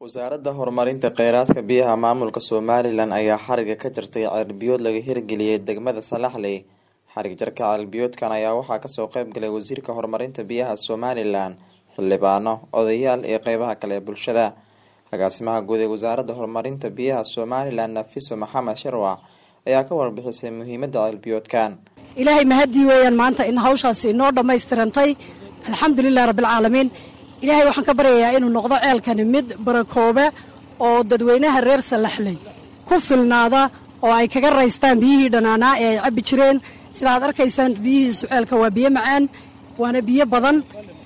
wasaaradda horumarinta kheyraadka biyaha maamulka somalilan ayaa xariga ka jartay ceelbiyood laga hirgeliyey degmada salaxley xarig jarka ceelbiyoodkan ayaa waxaa kasoo qeyb galay wasiirka horumarinta biyaha somalilan xildhibaano odayaal iyo qeybaha kale ee bulshada agaasimaha guud ee wasaaradda horumarinta biyaha somalilan nafiso maxamed sharwac ayaa ka warbixisay muhiimada ceelbiyoodkan ilaahay mahadii weeyaan maanta in hawshaasi inoo dhammaystirantay alxamdulilah rabbilcaalamiin ilaahay waxaan ka baryayaa inuu noqdo ceelkani mid barakooba oo dadweynaha reer salaxley ku filnaada oo ay kaga raystaan biyihii dhanaanaa ee ay cabbi jireen sidaad arkaysaan biyihiisu ceelka waa biyo macaan waana biyo badan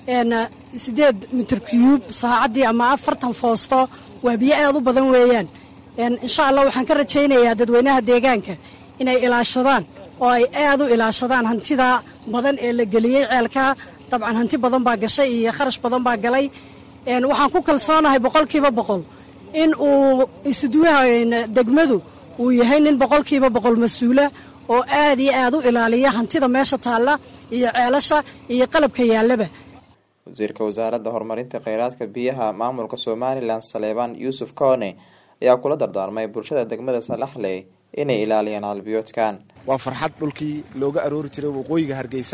siddeed mitir kiyuub saacaddii ama afartan foosto waa biyo aad u badan weeyaan insha allah waxaan ka rajaynayaa dadweynaha deegaanka inay ilaashadaan oo ay aad u ilaashadaan hantida badan ee la geliyey ceelka dabcan hanti badan baa gashay iyo kharash badan baa galay waxaan ku kalsoonahay boqolkiiba boqol in uu isuduwaha degmadu uu yahay nin boqolkiiba boqol mas-uula oo aad iyo aad u ilaaliya hantida meesha taalla iyo ceelasha iyo qalabka yaallaba wasiirka wasaaradda horumarinta kheyraadka biyaha maamulka somalilan saleebaan yuusuf koone ayaa kula dardaarmay bulshada degmada salaxley inay ilaaliyaan calbiyoodkan waa farxad dhulkii looga aroori jiray waqooyiga hargeysa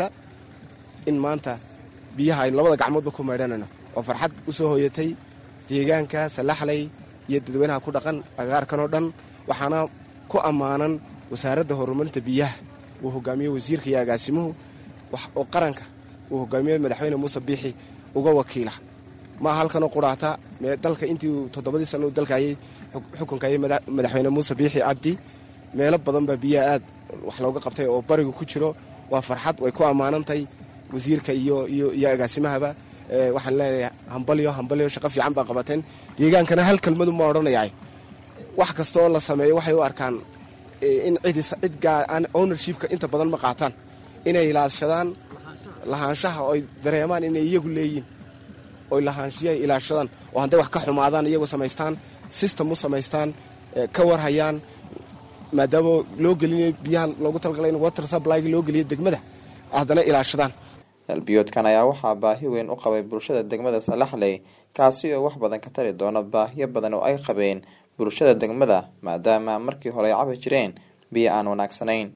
in maanta biyaha aynu labada gacmoodba ku maydhanayno oo farxad u soo hoyatay deegaanka salaxley iyo dadweynaha ku dhaqan agaarkan oo dhan waxaana ku ammaanan wasaaradda horumarinta biyaha uu hogaamiye wasiirka iyo agaasimuhu oo qaranka uu hogaamiye madaxweyne muuse biixi uga wakiila maa halkanoo qudhaata dalka intii uu toddobadii sanna u dalkayay xukunkayay madaxweyne muuse biixi cabdi meelo badan baa biyaha aad wax looga qabtay oo barigu ku jiro waa farxad way ku ammaanantahay wasiirka iyo iyo agaasimahaba waxaan leenahay hambalyo hambalyo shaqo fiican baa qabateen deegaankana hal kelmadu ma odhanayaa wax kasta oo la sameeyo waxay u arkaan in cid gaar aan ownershipka inta badan ma qaataan inay ilaashadaan lahaanshaha oo ay dareemaan inay iyagu leeyiin oy lahaanshiyahay ilaashadaan oo hadday wax ka xumaadaan iyagu samaystaan system u samaystaan ka warhayaan maadaama loo gelinayo biyahan loogu talagalay in water supplyga loo geliyo degmada haddana ilaashadaan ceelbiyoodkan ayaa waxaa baahi weyn u qabay bulshada degmada salaxley kaasi oo wax badan ka tari doona baahiyo badan oo ay qabeen bulshada degmada maadaama markii hore ay cabi jireen biyo aan wanaagsanayn